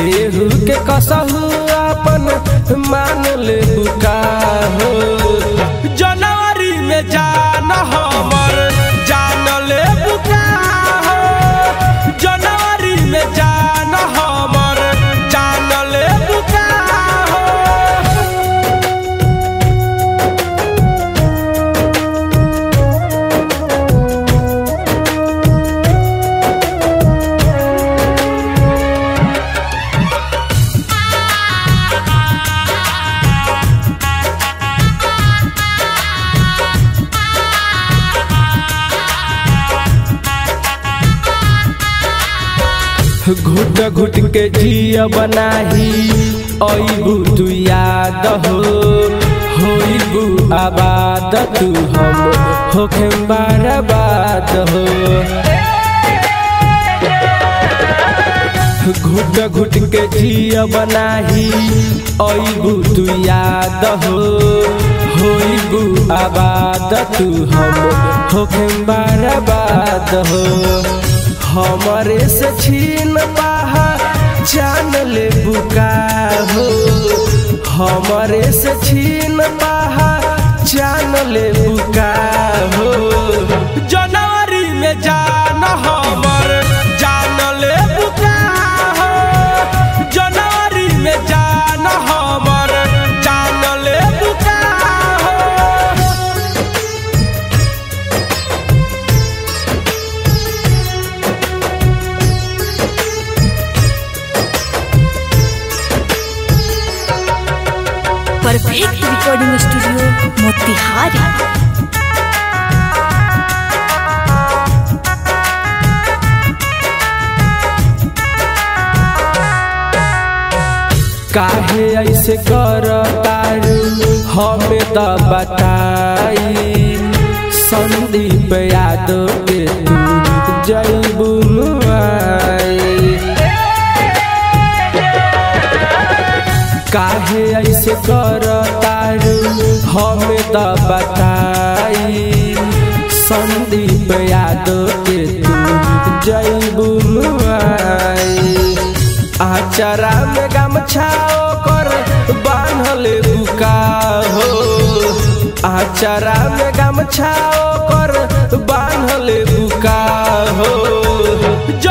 केहू के कसहू अपन मान ले बुका हो जनवरी में जान हमर जान ले बुका हो जनवरी में जान हमर जान ले बुका हो घुट घुट के जिया बनाही अबू तू याद हो होइबू आबाद तू हम होखे बर्बाद हो घुट घुट के जिया बनाही अबू तू याद हो होइबू आबाद तू हम होखे बर्बाद हो हमरे से छीन पाहा जान ले बुका हो हमरे से छीन पाहा जान ले बुका हो जनवरी में जान हमर जान ले बुका हो जनवरी में जान हमर जान ले बुका हो परफेक्ट रिकॉर्डिंग स्टूडियो मोतिहारी काहे ऐसे कर तारू हमें तो बताई संदीप यादव के तू जैबू काहे ऐसे कर तारू हमें तो बताई संदीप यादव के तू जैबू आचारा में गमछा कर बांधल बुका हो आचारा में गमछा कर बांधल बुका हो